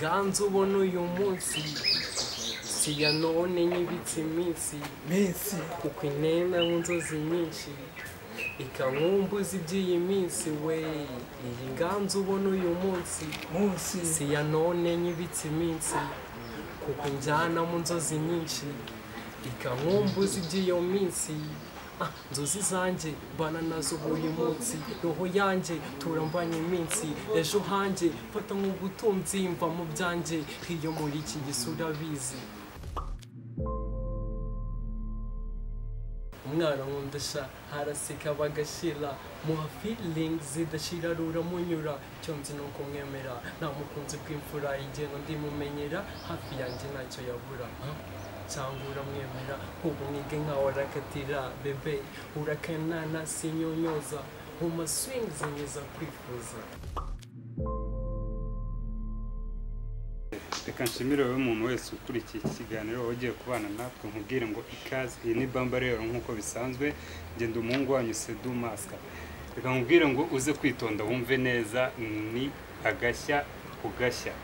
ganza ubona uyu munsi siya none nyibitse iminsi minsi kuko inena w'inzozi nyinshi ikankumbuza iby'iyi minsi we iyi nganza ubona uyu munsi munsi siya none nyibitse iminsi kuko njyana mu nzozi nyinshi ikankumbuza iby'iyo minsi Ah, nzozi zanjye bana nazo buri munsi roho yanjye turambanye iminsi ejo hanjye fata nk'ubutunzi mva mu byanjye iyo muri iki gisura bizi umwana nkundasha haraseka bagashira muha feeling zidashira ruramunyura icyo nzi ni ukumwemera nta mukunzi bw'imfura igenda ndimumenyera hafi yanjye ntacyo yabura Ah, cyangwa uramwemera ubu mwige nkawe arakatira bebe urakanana sinyonyoza mu maswing zinyuza kwifuza reka nshimire wowe umuntu wese ukurikiye iki kiganiro wowe ugiye kubana natwe nkubwire ngo ikaze iyi ni bamba rero nk'uko bisanzwe ngenda umuhungu wanyu sedu masika reka nkubwire ngo uze kwitonda wumve neza ni agashya ku gashya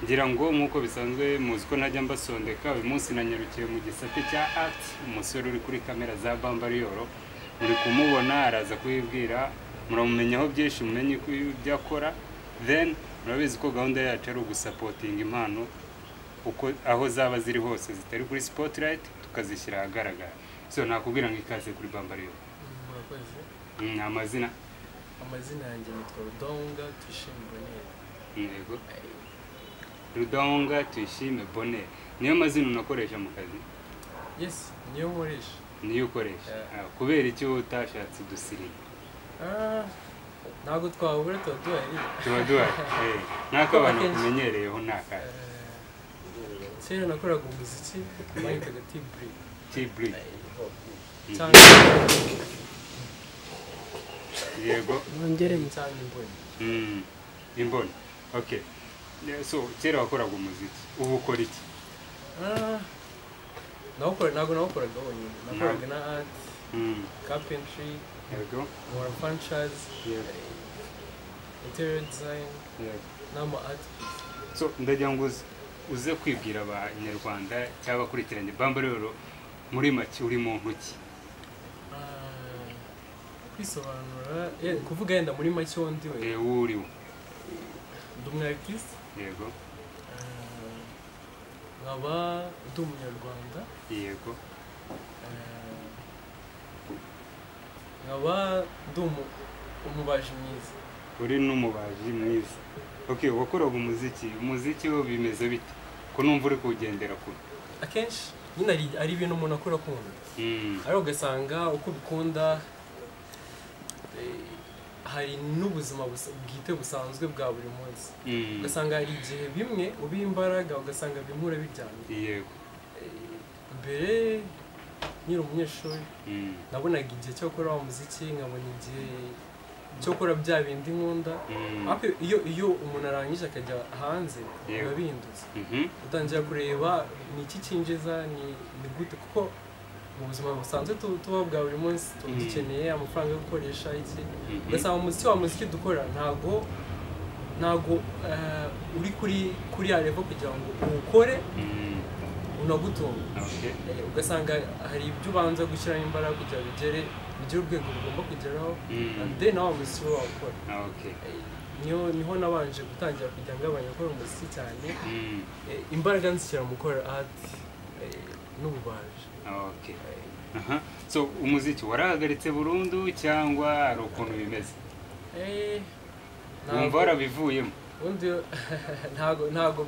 ngira ngo nk'uko bisanzwe muzi ko ntajya mbasondeka uyu munsi nanyarukiye mu gisate cya ati umusore uri kuri kamera za bamba riyoro muri kumubona araza kubibwira muramumenyaho byinshi mumenye ko ibyo akora then murabizi ko gahunda yacu ari ugusapotinga impano uko aho zaba ziri hose zitari kuri spotlight tukazishyira ahagaragara so nakubwira ngo ikaze kuri bamba riyoro murakoze ni amazina amazina yanjye yitwa rudonga twishimira neza yego rudonga tuyishime boneri niyo mazina unakoresha mu kazi yesi niyo nkoresha niyo ukoresha Yeah. Ah, kubera icyo utashatse dusirimu Ah, ntabwo twabura tuba duhari tuba duhari eh, nk'uko abantu Akenshi. tumenyereyeho ni aka kera nakoraga umuziki bayitaga tiburi tiburi cyane yego nongere cyane imboni Mm, imboni okay Ne- so kera wakoraga umuziki ubu ukora iki Ah, nawukora ntabwo nawukoraga wenyine nakoraga na ati Mm, kapentry yego nkora franchise Yego. interior design yego n'ama ati piece so ndagira ngo uze- uze kwibwira abanyarwanda cyangwa abakurikiranye bamba rero muri make uri muntu ki Ah, kwisobanura eh, kuvuga yenda muri make wo ndi we Eh, wowe uri we ndi umu artist yego Ah, nkaba ndi umunyarwanda yego nkaba ndi umu- umubaji mwiza uri n'umubaji mwiza okay wakoraga umuziki umuziki wo bimeze bite ko numva uri kuwugendera kure akenshi nyine ari- ari ibintu umuntu akora akunda Mm, ariko ugasanga uko ubikunda eh, hari n'ubuzima busa- bwite busanzwe bwa buri munsi mm, ugasanga hari igihe bimwe ubiha imbaraga ugasanga bimwe urabiryamye yego mbere nyiri umunyeshuri Mm, nabonaga igihe cyo gukora wa muziki nkabona igihe cyo gukora bya bindi nkunda mm, Ariko iyo iyo umuntu arangije akajya hanze biba Yego. bindutse mhm, utangira kureba ni iki cyinjiza ni ni gute kuko mu buzima busanzwe tu- tuba bwa buri munsi tuba Mhm. dukeneye amafaranga yo gukoresha iki mhm, ugasanga umuziki wa muziki dukora ntago ntago eh, uri kuri kuri ya level kugira ngo uwukore mm, unagutunga okay Eh, ugasanga hari ibyo ubanza gushyiramo imbaraga kugira ngo bigere bigere urwego rugomba kugeraho Mm. and then nawe muziki we wawukora okay niho niho nabanje gutangira kujya ngabanya gukora umuziki cyane Mm, Eh, imbaraga nzishyira mu gukora ati n'ububaji okay aha so umuziki warahagaritse burundu cyangwa hari ukuntu bimeze Eh, wumva ntabwo warabivuyemo ubundi ntabwo ntabwo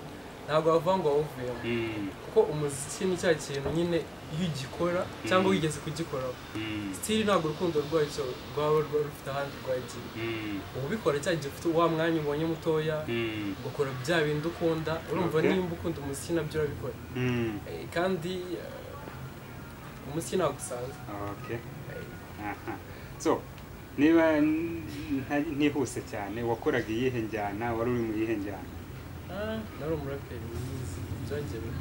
ntabwo wavuga ngo wawuvuyemo Mm, kuko umuziki ni cya kintu nyine iyo ugikora cyangwa Mm. wigeze kugikoraho mm, sitiri ntabwo urukundo rwacyo rwaba rwa- rufite ahandi rwagiye mm, ubikora cya gihe ufite wa mwanya ubonye mutoya mm, ugakora bya bindi ukunda urumva Okay. nimba ukunda umuziki nabyo urabikora mm, Eh, kandi eh, umuziki ntabwo usanzwe okay Eh, aha so niba nta- ntihuse cyane wakoraga iyihe njyana wari uri mu yihe njyana Ah, nari umuraperi mwiza byagiye bi-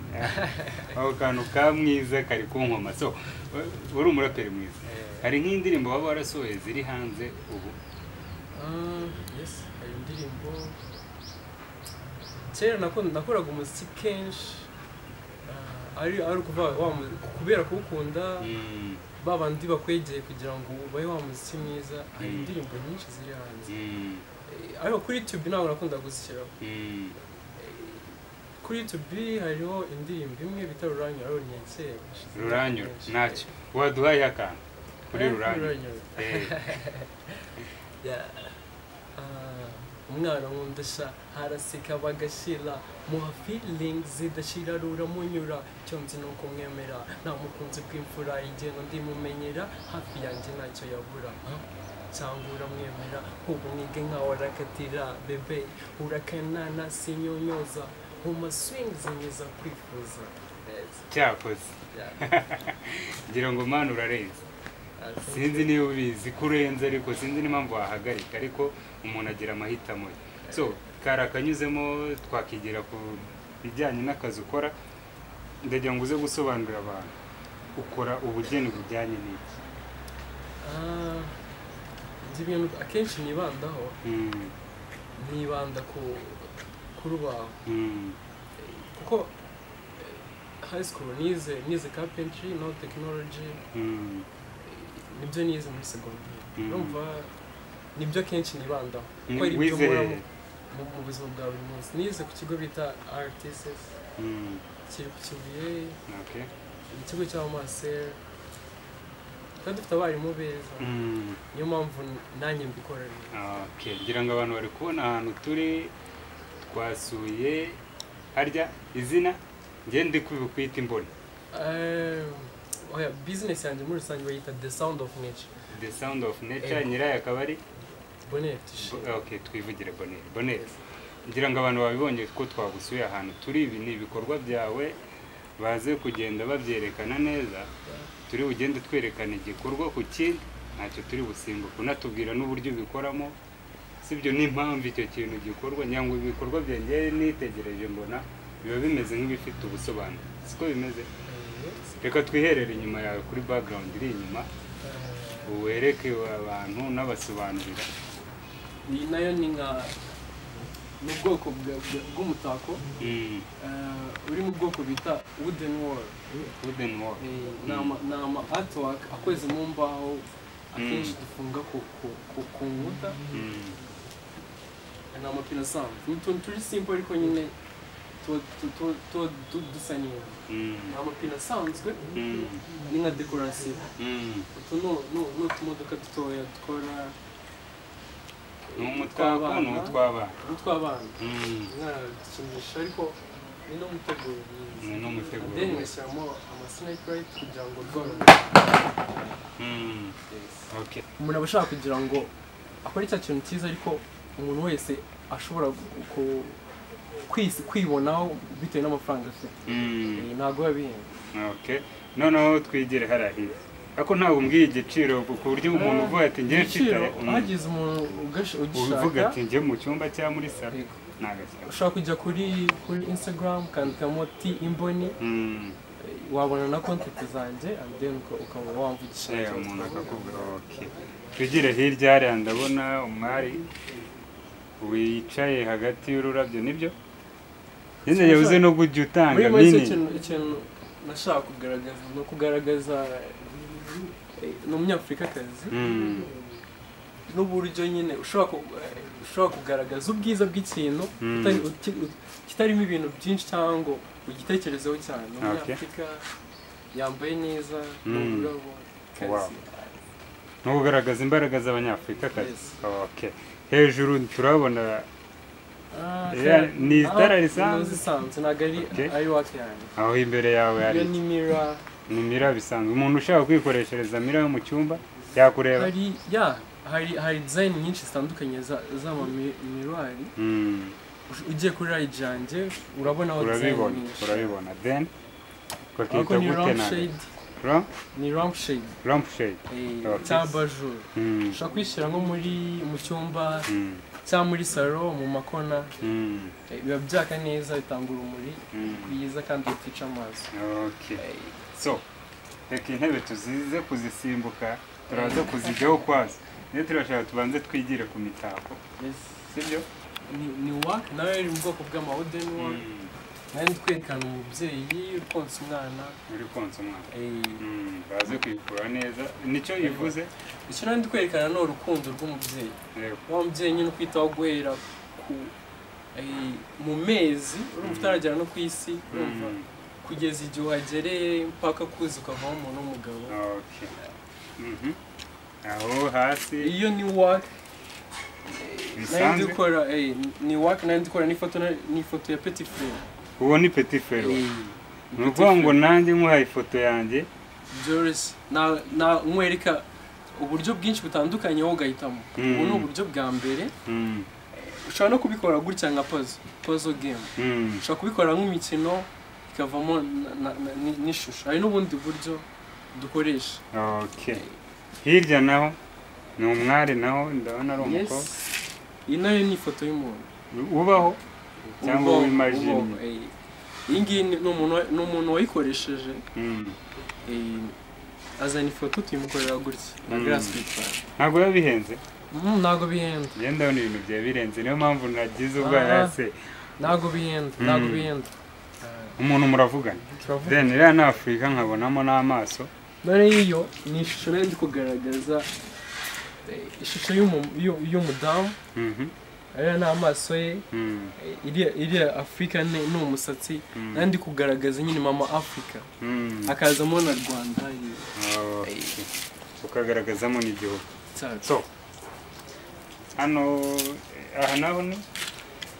ako kantu ka mwiza kari ku nkoma so wari umuraperi mwiza Eh, hari nk'indirimbo waba warasohoye ziri hanze ubu ah, yes hari indirimbo kera nakunda- nakoraga umuziki kenshi ah, ari ari ukuvuga wa mu- kubera kuwukunda Mm, ba bandi bakwegeye kugira ngo ubahe wa muziki mwiza hari Mm. indirimbo nyinshi ziri hanze mm, Eh, ariko kuri youtube ntabwo nakunda gushyiraho mm. kuri youtube hariho indirimbo imwe bita ruranyu ariyo ntekera ruranyura ntacyo waduhaye akantu kuri ruranyura Eh, umwana nkundasha haraseka bagashira muha feeling zidashira ruramunyura cyo nzi ni ukumwemera nta mukunzi bw'imfura igenda ndimumenyera hafi yanjye ntacyo yabura Ah, cyangwa uramwemera ubu mwige nkawe arakatira bebe urakanana sinyonyoza mu maswings myiza kwifuza Yes, cyakoze yeah. ngira ngo mani urarenze Ah, thank sinzi niba ubizi ko urenze ariko sinzi n'impamvu wahagarika ariko umuntu agira amahitamo ye so kari akanyuzemo twakigira ku bijyanye n'akazi ukora ndagira ngo uze gusobanurira abantu ukora ubugeni bujyanye n'iki Ah, ibyo bintu akenshi nibandaho Mm, nibanda ku ku rubaho mm, kuko eh, high school nize nize carpentry no technology mm, eh, nibyo nize muri segonderi Mhm. urumva nibyo akenshi nibandaho kuko ari ibyo wize nkora hehe? mu- mu- mu buzima bwa buri munsi nize ku kigo bita rtss Mm, kiri ku kibuye okay. ni ikigo cy'abamasera kandi dufite abarimu beza Mm. niyo mpamvu nanjye mbikorera Okay, ngira ngo abantu bari kubona ahantu turi twasuye harya izina njye ndi kubikwita imboni Um, oya business yanjye muri rusange bayita the sound of nature the sound of nature Ego. nyirayo akaba ari bonnet shit. okay twivugire boneri boneri ngira ngo abantu babibonye ko twagusuye ahantu turi ibi ni ibikorwa byawe baze kugenda babyerekana neza turi bugende twerekana igikorwa ku kindi ntacyo turi busimbuke unatubwira n'uburyo ubikoramo sibyo n'impamvu icyo kintu gikorwa ngira ngo ibikorwa byanjye nitegereje mbona biba bimeze nk'ibifite ubusobanuro siko bimeze Eh, reka twiherere inyuma yawe kuri background iri inyuma uwereke abantu n'abasobanurira iyi nayo ni nka ni ubwoko bwa- bwa- bw'umutako Mm, eh, uri mu bwoko bita wooden wall wooden wall. Eh, ni ama- ni ama artwork akoze mu mbaho akenshi Mm. dufunga ku- ku- ku- ku nkuta Mm. ni amapine asanzwe ni utuntu turi simple ariko nyine tuba tu- tu- tuba du- dusa neza Mm. ni amapine asanzwe Mm. ni nka dekorasiyo Mm. utu ni- ni- ni utumodoka dutoya dukora ni umutwaba ni umutwaba utw'abana Mm. dukinisha ariko ni n'umuteguro mwiza ni n'umutego then ngashyiramo amasinayiparayiti kugira ngo rworohe Mm. okay umuntu aba ashaka kugira ngo akore cya kintu cyiza ariko umuntu wese ashobora gu- ku- kwisi- kwibonaho bitewe n'amafaranga afite Mm. Eh, ntabwo biba bihenze okay noneho twigire harahiye ako ntabwo umbwiye igiciro ku buryo umuntu uvuga ati njye mfite igiciro Mm. hagize umuntu ugash- uvuga ugishaka ati njye mu cyumba cyangwa muri salo yego. ntagashyira ushobora kujya kuri kuri instagram ukandikamo ti imboni Mm. wabona na kontenti zanjye and then uka- ukaba wamvugisha Eh, umuntu akakubwira okay twigire hirya hariya ndabona umwari wicaye hagati y'ururabyo nibyo nyine yabuze no kujya utanga muri make minini ikintu ikintu nashaka kugaragaza ni ukugaragaza eh, ni umunyafurikakazi Mm. n'uburyo nyine ushobora ku- eh, ushobora kugaragaza ubwiza bw'ikintu Mm. utari- uti- ut- kitarimo ibintu byinshi cyangwa ngo ugitekerezeho cyane ni Okay. umunyafurika yambaye neza ni Mm. ururabo Wow. kazi ni ugaragaza imbaraga z'abanyafurika kazi Yes. okay hejuru turabona Ah, Yeah, kaya- ni itara ah, risanzwe? ni isanzwe ntabwo ari- Okay. ari wake yanjye aho imbere yawe hari iyo ni mirror ni mira bisanzwe umuntu ushaka kwikoreshereza mira yo mu cyumba yakureba hari ya hari hari design nyinshi zitandukanye za- z'amamiruari Mm, Ush- ugiye kuri rayidi yanjye urabonaho design urabibona nyinshi urabibona then ariko bakita ni gute nawe lampshade ni lampshade lampshade eh, Okay. cyangwa bajuru Mm, ushobora kwishyira nko muri mu cyumba mm, cyangwa muri salo mu makona mm, eh, biba byaka neza bitanga urumuri mm. bwiza kandi butica amaso okay so reka intebe tuzize kuzisimbuka turaza kuzijyaho kwazo niyo turashaka tubanze twigire ku mitako Yes. sibyo ni- ni wa nawe uri mu bwoko bw'amawudeni wa Mm, nawe twerekana umubyeyi uri konsa umwana uri konsa umwana eh, Mm, baze kuyikura neza nicyo ivuze icyo nawe ndi kwerekana ni urukundo rw'umubyeyi rero wa mubyeyi nyine ukwitaho guhera ku eh, mu mezi urumva utaragera no ku isi urumva Mm, kugeza igihe uhagereye mpaka kuzi ukavaho umuntu w'umugabo okay. Mhm. aho hasi iyo ni waka nayo ndi bisanzwe gukora eh, ni waka nayo ndi gukora n'ifoto na- n'ifoto ya petit frere uwo ni petit fero Eh, ni ukuvuga ngo nanjye muhaye ifoto yanjye byoroshye Na- na- nkwereka uburyo bwinshi butandukanye wowe ugahitamo ubu ni uburyo bwa mbere Mm, ushobora no kubikora gutya nka puzzle puzzle game mm, ushobora kubikora nk'imikino ikavamo na- na- na- ni- n'ishusho hari n'ubundi buryo dukoresha okay. hirya naho ni umwari naho ndabona ari Yes. umukobwa iyi nayo ni ifoto y'umuntu ubaho cyangwa Ubwonko, w'imajini. ubwonko, eh. iyi ngiyi ni ni umuntu wa- ni umuntu wayikoresheje Mm. eh, azana ifoto tuyimukorera gutya na Mm. grace witwara ntabwo biba bihenze ntabwo bihenda njye ndabona ibintu byaba birenze niyo mpamvu nagize ubwoba Ah. se ntabwo bihenda Mm. ntabwo bihenda umuntu muravugana turavuga then iriya ni afurika nkabonamo n'amaso none iyo ni ishusho nari ndi kugaragaza eh, ishusho y'umu- y'u- y'umudamu Mhm, ariya ni amaso ye mm, eh, iriya iriya afurika ni ni umusatsi mm, nari ndi kugaragaza nyine mama afurika mm. hakazamo na rwanda eh, Okay. ukagaragazamo n'igihugu cyacu so hano eh, aha naho ni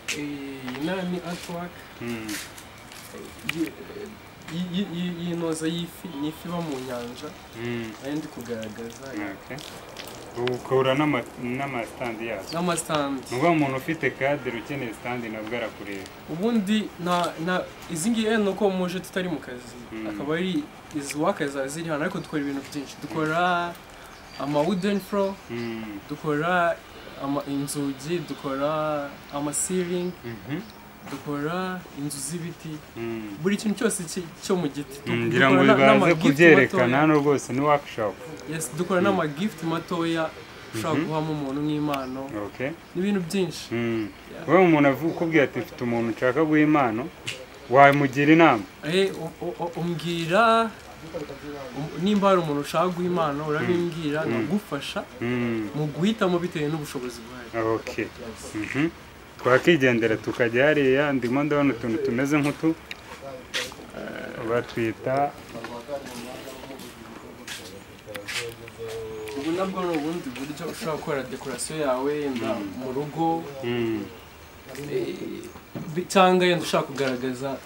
Eh, iyi nayo ni artwork Mm, Iyi- iyi- iyi- iyi- iyi noza y'ifi ni ifi iba mu nyanja mm, nayo ndi kugaragaza okay. ukura n'ama- n'amasitandi yazo n'amasitandi ni ukuvuga umuntu ufite kadire ukeneye sitandi nabwo arakureba ubundi na na izi ngiyi ni uko muje tutari mu kazi Mm. akaba ari izi waka ziba ziri hano ariko dukora ibintu byinshi dukora ama wooden floor Mm, dukora ama inzugi dukora ama ceiling mhm, dukora inzu z'ibiti mm. buri kintu cyose ki- cyo mu giti Du- ngira dukora ngo na- bibanze n'ama gift kubyerekana matoya. hano rwose ni workshop yes dukora n'ama gift matoya ushobora Mhm. guhamo umuntu nk'impano okay n'ibintu byinshi Mm. Yeah. wowe umuntu avuga ukubwira ati mfite umuntu nshaka guha impano wamugira inama Eh, u- u- umbwira um- nimba hari umuntu ushaka guha impano urabimbwira nkagufasha Mm. mu guhitamo bitewe n'ubushobozi bwawe okay Mhm. twakigendera tukajya hariya ndimo ndabona utuntu tumeze nk'utu Eh, batwita ubu nabwo ni ubundi buryo ushobora gukora dekorasiyo yawe yenda mu rugo Mm. eh, bi- cyangwa yenda ushaka kugaragaza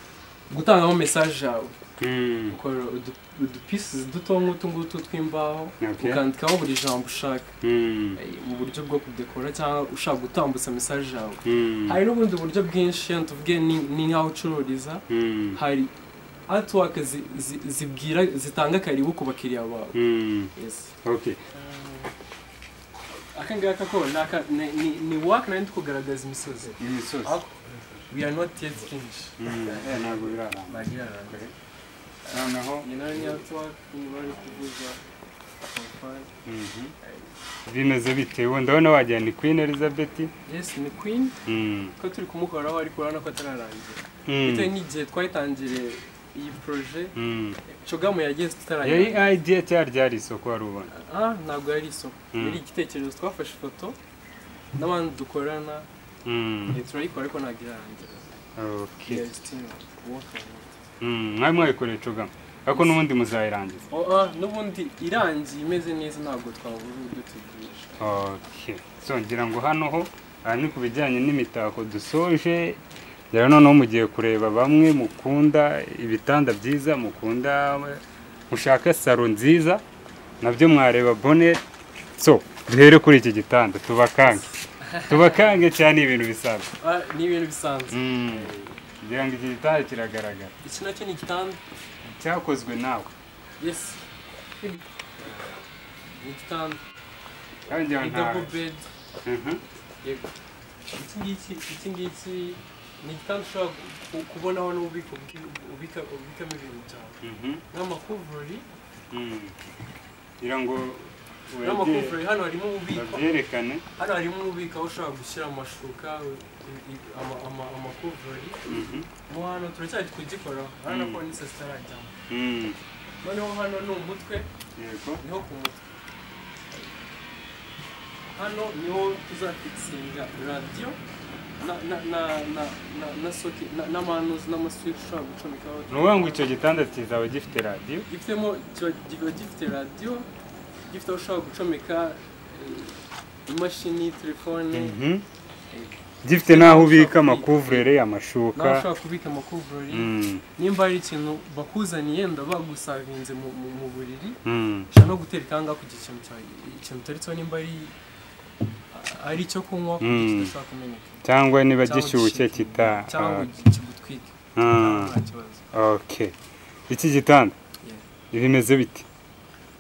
gutangamo mesaje yawe Mm. ukora udu- udupieces duto nk'utu ngutu tw'imbaho Okay. ukandikaho buri jambo ushaka Mm. eh, mu buryo bwo kudekora cyangwa ushaka gutambutsa mesaje yawe Mm. hari n'ubundi buryo bwinshi yenda tuvuge ni- ni nk'aho ucururiza Mm. hari artwork zi- zi- zibwira zitanga akaribu ku bakiriya bawe Mm. okay aka ngaka ko ni aka- ni- ni- ni work nari ndi kugaragaza imisozi imisozi Ako- we are not yet finished Mm. ntabwo biraramba Bagirango. noneho Iyi nayo ni artwork ni bari kuvuza Akafari. Mhm. bimeze bite ubu ndabona wagira ni queen elizabeth yes ni queen Mm. ko turi kumukoraho ariko urabona ko atararangira Mm. bitewe n'igihe twayitangiriye iyi proje Mm. cogamu yageze yari tutararangira idea cyari ryari isoko wari ubona Ah, ntabwo yari isoko Mm. yari igitekerezo twafashe ifoto n'abandi dukorana Mm. eh, turayikora ariko ntabwo irarangira Okay. Yeah, it's still working on it. Mm, mwari mwayikoreye cugama ariko n'ubundi muzayirangiza Oh, ah, n'ubundi irangiye imeze neza ntabwo twabura uburyo tugurisha okay. so ngira ngo hano ho aha ni ku bijyanye n'imitako dusoje rero noneho mugiye kureba bamwe mukunda ibitanda byiza mukunda mushaka saro nziza nabyo mwareba bonet so duhere kuri iki gitanda tubakange tubakange cyane ibintu bisanzwe Ah, ni ibintu bisanzwe Mm, ngira ngo iki gitanda kiragaragara iki nacyo ni igitanda cyakozwe nawe yes ni igitanda Kandi ngira ni ngo nta- double bed Mhm. yego iki ngiki iki ngiki ni igitanda ushobora ku- kubonaho n'ububiko bw'i- ubika- ubikamo ibintu byawe Mhm. nk'amakuvurori Mm. ngira ngo n'amakomvureri hano harimo ububiko babyerekane hano harimo ububiko aho ushobora gushyira amashuka i- i- ama- ama- amakovureri Mhm. mo hano turacyari kugikora hano ko n'ise zitarajyamo Mm. noneho hano ni umutwe yego niho ku mutwe hano niho tuzafikisinga radiyo na- na- na- na- na- na socket- na- n'amanuzi n'amaswitch ushobora gucomekaho ni ukuvuga ngo icyo gitanda kizaba gifite radiyo gifitemo kiba kiba gifite radiyo gifite aho ushobora gucomeka eh, imashini telefone Mhm. gifite n'aho ubika amakuvurere amashuka nawe ushobora kubika amakuvurori Mm. nimba hari ikintu bakuzaniye ndaba bagusavinze mu- mu mu buriri Mm. ushobora no gutereka ahangaha kugira ikintu cya- ikintu uteretseho nimba ari ari icyo kunywa ku buryo Mm. kidashobora kumeneka cyangwa niba Cyangwa gishyushye gishyushye. kita cyangwa ah, kigutwike ah, nta kibazo okay iki gitanda Yeah. bimeze bite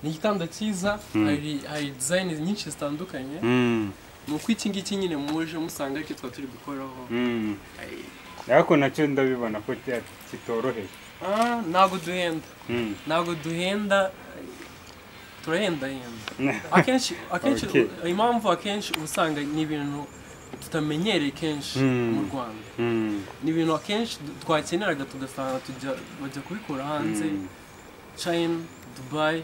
ni igitanda cyiza Mm. hari hari dizayini nyinshi zitandukanye Mm. ni uko iki ngiki nyine muje musanga aricyo twaba turi gukoraho Mm. Ay, ariko nacyo ndabibona ko cya- kitoroheye ah, ntabwo duhenda Mm. ntabwo duhenda turahendahenda akenshi akenshi Okay. impamvu akenshi uba usanga ni ibintu tutamenyereye kenshi Mm. mu rwanda Mm. ni ibintu akenshi du- twakeneraga tugasanga tujya bajya kubikura hanze Mm. china dubai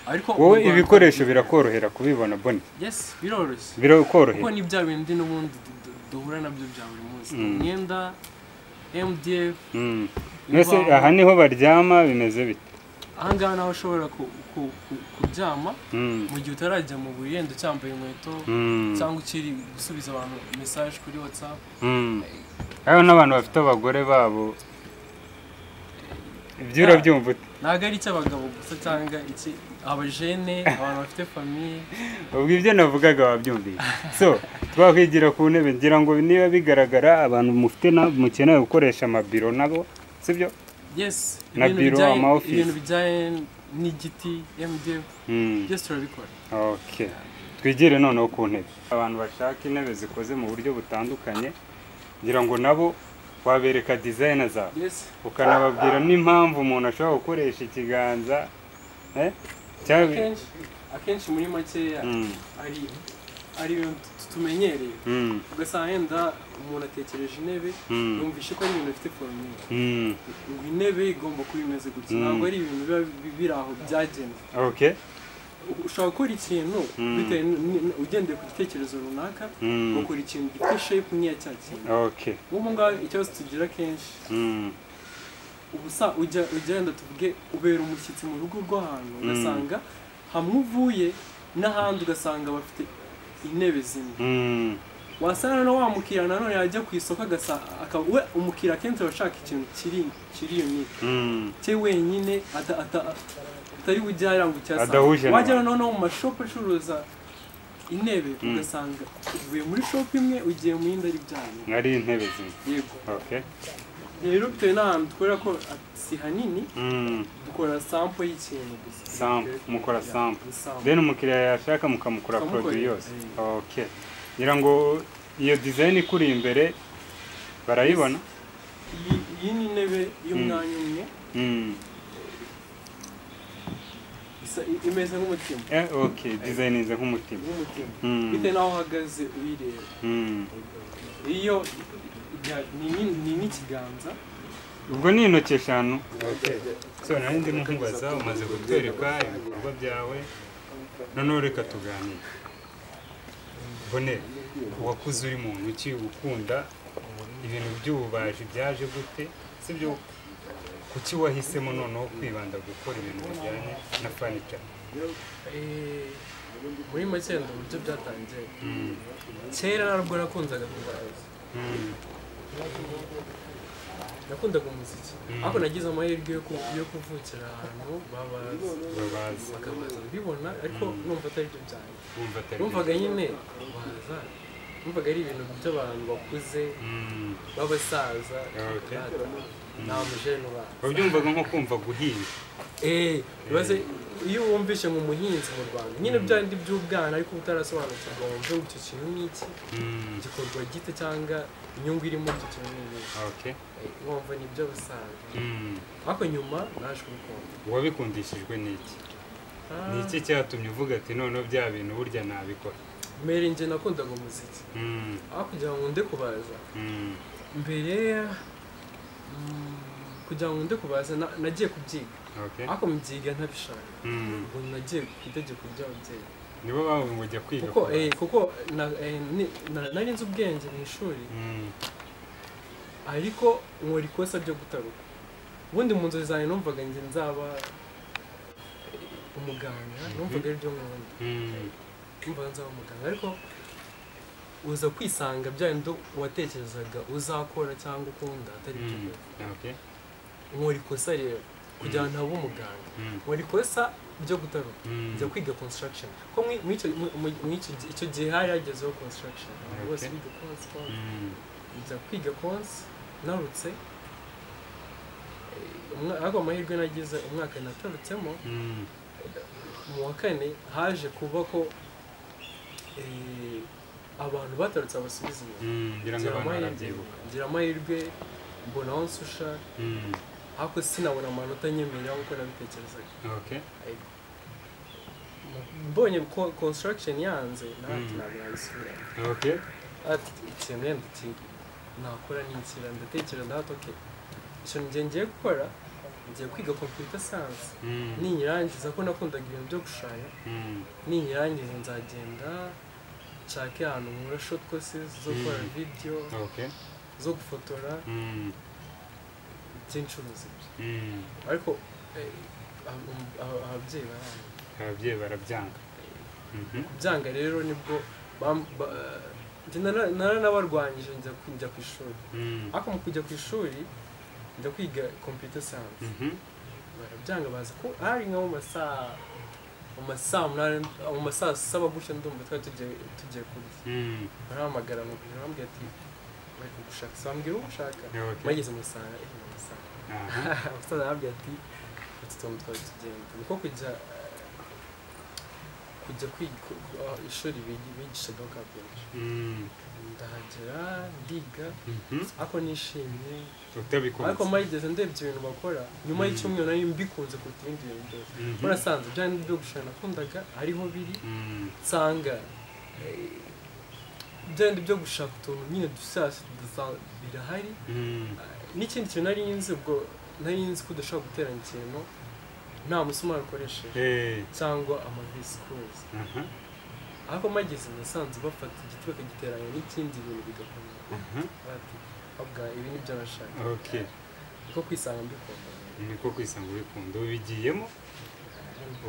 ariko mu wowe Rwanda- ibikoresho birakorohera kubibona boni yes biroroshye kuko birakorohera ni bya bindi n'ubundi du- du- duhura nabyo bya buri munsi Mm. imyenda mdf Mm. mbese imbaho. aha niho baryama bimeze bite ahangaha naho ushobora ku- ku- ku- kuryama Mm. mu gihe utarajya mu buriri wenda ucyambaye inkweto Mm. cyangwa ukiri gusubiza abantu mesaje kuri whatsapp Mm. hariho n'abantu bafite abagore babo ibyo urabyumva ute? ntabwo ari icy'abagabo gusa cyangwa iki abajene abantu bafite famiye ubwo ibyo navugaga wabyumviye so twakwigira ku ntebe ngira ngo niba bigaragara abantu mufite na- mukeneye gukoresha amabiro nabo sibyo yes Na ibintu biro, bijyanye- ama office. ibintu bijyanye n'igiti mdf Mm. byose turabikora Okay. twigire noneho ku ntebe abantu bashaka intebe zikoze mu buryo butandukanye ngira ngo nabo wabereka dizayina zawe yes ukanababwira n'impamvu umuntu ashobora gukoresha ikiganza eh? cyangwa akenshi akenshi muri makeya Mm. ari ari ibintu tu- tumenyereye Mm. ugasanga yenda umuntu atekereje intebe Mm. yumvishe ko ari ibintu bifite famiye Mm. intebe igomba kuba imeze gutya Mm. ntabwo ari ibintu biba bi- biri aho byagenwe Okay. ushobora gukora ikintu Mm. bitewe n- n- ugendeye ku gitekerezo runaka Mm. ukora ikintu gifite shape nk'iya cya kintu Okay. nk'ubu ngaho ikibazo tugira kenshi Mm. ubusa ujya ugenda tuvuge ubera umushyitsi mu rugo rw'ahantu Mm. ugasanga hamwe uvuye n'ahandi ugasanga bafite intebe zimwe Mm. wasanga na wa mukiriya nanone yajya ku isoko agasa akaba we umukiriya akenshi aba ashaka ikintu kiri kiri unique Mm. cye wenyine ata- ata- atari bujye yaranga Adahuje icyasanga n'abandi. wajya noneho mu mashopu acuruza intebe ugasanga uvuye muri shopu imwe ugiye mu yindi ari byanyu Ari intebe zimwe. yego Okay. rero bitewe n'ahantu dukorera ko si hanini Mm. dukora sampo y'ikintu gusa Sample, mukora Yeah, sample. sample. Then umukiriya yashaka mukamukora Tukamukora, produit yose. eh. Okay. Ngira ngo iyo design ikuri imbere barayibona. Iyi- iyi ni intebe y'umwanya umwe Mm. isa- imeze nk'umutima Eh, okay. Design ize nk'umutima. nk'umutima bitewe Mm. n'aho uhagaze uyireba Mm. iyo ya- ni ni- ni n'ikiganza Ubwo ni intoki eshanu. Okay. So nari ndimo nkubaza umaze kutwereka ibikorwa byawe noneho reka tuganire. Bonere, wakuze uri muntu ki ukunda ibintu by'ububaji byaje gute sibyo kuki wahisemo noneho kwibanda gukora ibintu bijyanye na fanica Eh, muri make wenda uburyo byatangiye kera ntabwo nakundaga kubaza nakundaga umuziki ariko nagize amahirwe yo ku- yo kuvukira ahantu babaza babaza bakabaza mbibona ariko numva atari byo byanjye wumva atari numvaga nyine baza numvaga ari ibintu by'abantu bakuze Mm. b'abasaza Okay. data, nta mujene ubaza wabyumvaga nko kumva guhinga Eh, baze iyo wumvishe mu muhinzi mu Rwanda nyine bya ndi by'ubwana ariko utarasobanukirwa wumve ngo icyo kintu ni iki Mm. gikorwa gite cyangwa inyungu irimo icyo kintu ni iyi okay Eh, nkumva ni ibyo basaza Mm. ariko nyuma naje kubikunda wabikundishijwe n'iki ni iki cyatumye uvuga ati noneho bya bintu burya nabikora mbere njye nakundaga umuziki Mm, aho kugira ngo nde kubaza mm, mbere mm, kugira ngo nde kubaza na- nagiye kubyiga okay. ariko mbyiga ntabishaka Mm, ubu nagiye ku itegeko ry'ababyeyi nibo bavuga ngo jya kwiga kuko kubaza. eh, kuko na- eh, ni- na- nari nzi ubwenge mu ishuri Mm, ariko nkora ikosa ryo gutaruka ubundi mu nzozi zanjye numvaga njye nzaba eh, umuganga numvaga ari byo nkunda mm, numvaga nzaba umuganga ariko uza kwisanga bya bindi watekerezaga uzakora cyangwa ukunda atari byo mm, ukora. okay. nkora ikosa rero kugira ngo ntabe umuganga Mm, nkora ikosa ryo gutaruka mm, njya kwiga construction ko muri icyo icyo gihe hari hagezeho construction abantu bose Okay. biga konsi konsi mm, njya kwiga konsi narutse eh, umwa- ariko amahirwe nagize umwaka natarutsemo mm, mu wa kane haje kuba ko eh, abantu batarutse abasubiza inyuma mm, ngira ngo ngira abantu amahirwe barabyibuka ngira amahirwe mbona aho nsusha Mm, ariko sinabona amanota nyemerera nk'uko nabitekerezaga okay. mbonye ko construction yanze nawe Mm. nabisubira Okay. ati ikintu wenda iki nakora ni ikira ndatekereza ndato ke ikintu njye ngiye gukora ngiye kwiga computer science Mm, ninyirangiza ko nakundaga ibintu byo gushushanya mm, ninyirangiza nzagenda nshake ahantu nkura short courses zo gukora Mm. video okay. zo gufotora Mm, by'incuruzi ibyo mm. ariko eh, ab- um- ab- ababyeyi baranga ababyeyi barabyanga Mhm. byanga rero nibwo bam- ba- njye nara- naranabarwanyije njya ku- njya ku ishuri Mm, ariko mu kujya ku ishuri njya kwiga computer science mhm. barabyanga bazi ko hari nko mu masaa mu masaa munani mu masaa saba gutya ndumva twari tugiye tugiye kurya Mm, barahamagara mu biro barambwira ati bari kugushaka se bambwira uwo ushaka okay. bageze mu saa eh, mu masaa Aha. umusaza arambwira ati utu tuntu twari tugenda niko kujya eh, kujya kwiga ku- ku- aho ishuri bigi- bigishagaho ka benshi Mm, ndahagera ndiga mhm. ariko nishimye ariko utabikunze mayigeze ndebye ibintu bakora nyuma Mm. y'icyumweru nari mbikunze kuruta ibindi bintu byose Mhm. murasanze bya bindi byo gushushanya nakundaga hariho biri Mm, nsanga eh, bya bindi byo gushaka utuntu nyine dushyashya dusa- birahari mm, n'ikindi kintu nari nzi ubwo nari nzi ko udashobora guteranya ikintu nta musumari ukoresheje eh, cyangwa amavisikuzi aha, ariko mageze nasanze bafata igiti bakagiteranya n'ikindi bintu bigakomera aha, bati abwa ibi ni byo nashaka okay. kuko kwisanga mbikunda niko kwisanga ubikunda ubigiyemo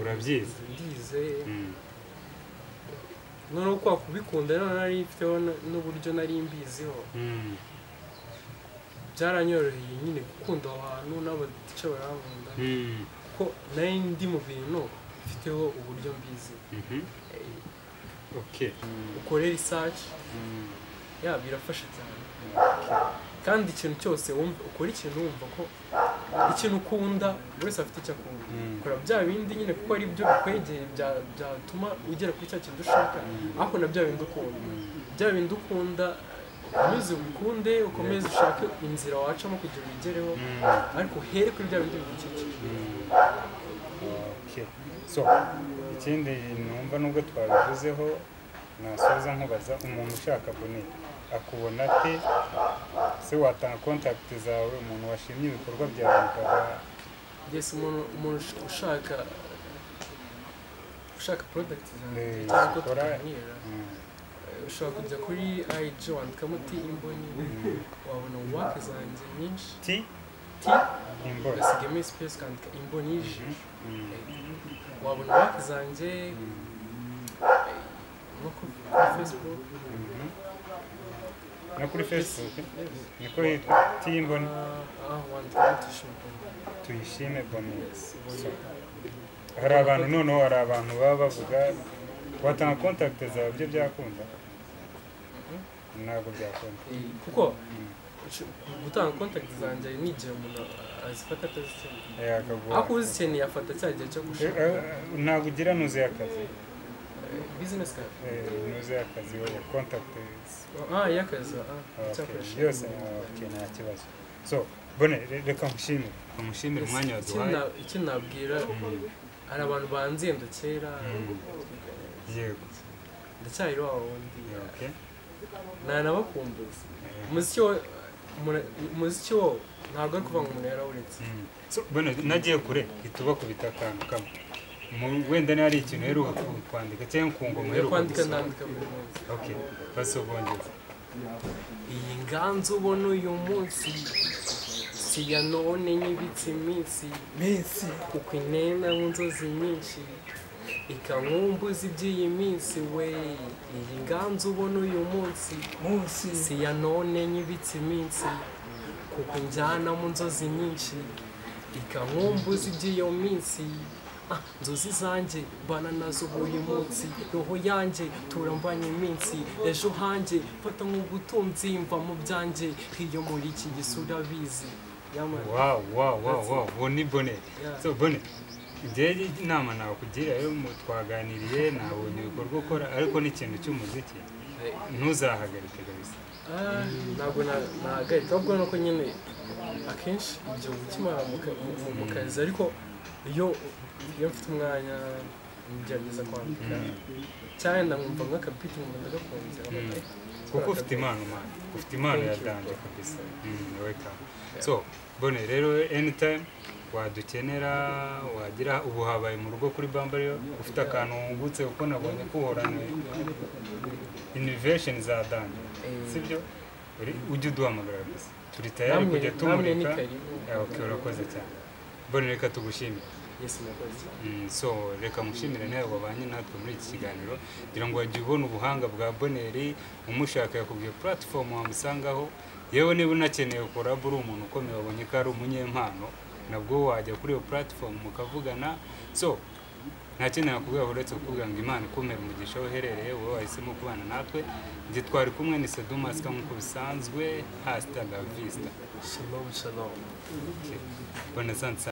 Urabyize? ndize Mm, noneho kwa kubikunda none nari mfiteho n- n'uburyo nari mbiziho mm, byaranyoroheye nyine gukunda aho hantu n'abatica barankunda mm, kuko nari ndi mu bintu mfiteho uburyo mbizi mhm. okay. ukore research Mm, ya birafasha cyane kandi ikintu cyose wumva ukora ikintu wumva ko ikintu ukunda buri wese afite icyo akunda Mm. ukora bya bindi nyine kuko ari byo bikwegeye bya- byatuma ugera kuri cya kintu ushaka ariko na bya bindi ukunda bya bindi ukunda ukomeze ubikunde ukomeze ushake inzira wacamo kugira ubigereho mm, ariko uhere kuri bya bindi bigukikije mm. Okay. so ikindi numva nubwo twabivuzeho nasoza nkubaza umuntu ushaka bonera akubona ate se watanga kontakiti zawe umuntu washimye ibikorwa byawe bikaba yes umuntu umuntu ush- ushaka ushaka product zanjye Eh, cyangwa ko zikora- tuganira Mm, ushobora kujya kuri IG wandikamo ti imboni mm. wabona work zanjye nyinshi ti ti imboro ugasigamo space ukandika imboni y'ijisho Mm, wabona work zanjye nko ku kuri Facebook mhm. no kuri facebook yes. niko hitwa ti imboni Ah, ah, wandikamo tuyishime tuyishime bonera hari abantu noneho hari abantu baba bavuga watanga kontakiti zawe byo byakunda ntabwo byakunda kuko ush- gutanga contact zanjye hari n'igihe umuntu azifata atazikeneye Eh, akaguha- ariko uzikeneye afata cya gihe cyo Eh, gushaka eh, ntabwo ugira nuzuye akazi Eh, business card Eh, nuzuye akazi wowe kontakiti ah y'akazi ah Okay, icyakoresha byose okay, nta kibazo so bone re- reka nkushimire numushimire Yes, umwanya iki waduhaye na- iki nabwira Mm, hari abantu banzenda kera yego ndacyari wa wundi okay ntanabakumbuza Eh. umuziki wo umura- umuziki wo ntabwo ari kuvuga ngo umuntu yarawuretse Mm. So, bano nagiye kure ihita ubakubita akantu kamwe Mu- wenda niba hari ikintu uheruka ku- kwandika cyangwa ku ngoma yo uheruka kwandika gusoma. ndandika buri munsi okay basobongeza iyi nganzu ubona uyu munsi si iya none nyibitse iminsi minsi kuko inena inzozi nyinshi ikankumbuza iby'iyi minsi we iyi nganzu ubona uyu munsi munsi si iya none nyibitse iminsi kuko injyana mu nzozi nyinshi ikankumbuza iby'iyo minsi Ah, nzozi zanjye mbana nazo uyu munsi roho yanjye turambanye iminsi ejo hanjye fata nk'ubutunzi mva mu byanjye iyo muri iki gisura bizi Yamani. wow wow wow wow ubu ni bone Yeah. so bone njyewe inama nakugira yo mu twaganiriye nabonye ibikorwa ukora ariko ni ikintu cy'umuziki ntuzahagarike kabisa Ah, ntabwo na- nahagarika ahubwo nuko nyine akenshi ibyo bikimara mu ka- mu- mu- mu kazi ariko iyo iyo mfite umwanya ngerageza kwandika cyane nkumva nk'akabiti nkumva ndagakunze Mm. kuko ufite impano mpano ufite impano ya danje kabisa Mm, welcome so bone rero anytime wadukenera wagira ubu habaye mu rugo kuri bambario ufite akantu wungutse kuko nabonye ko uhorana innovation za danje sibyo Uri- ujye uduhamagara gusa turi tayari Namwe- kujya namwe ni tumurika karibu. Eh, okay urakoze cyane bone reka tugushimire yesi murakoze Mm, so reka mushimire nawe wabanye natwe muri iki kiganiro kugira ngo wajye ubona ubuhanga bwa boneri umushaka yakubwiye platform wamusangaho yewe niba unakeneye korab uri umuntu ukomeye wabonye ko ari umunyempano nabwo wajya kuri iyo platform mukavugana so nta kindi nakubwira uretse kukubwira ngo imana ikumere umugisha aho uherereye wowe wahisemo kubana natwe njye twari kumwe ni sedumasika nk'uko bisanzwe hasita la vista shalom shalom bonne santé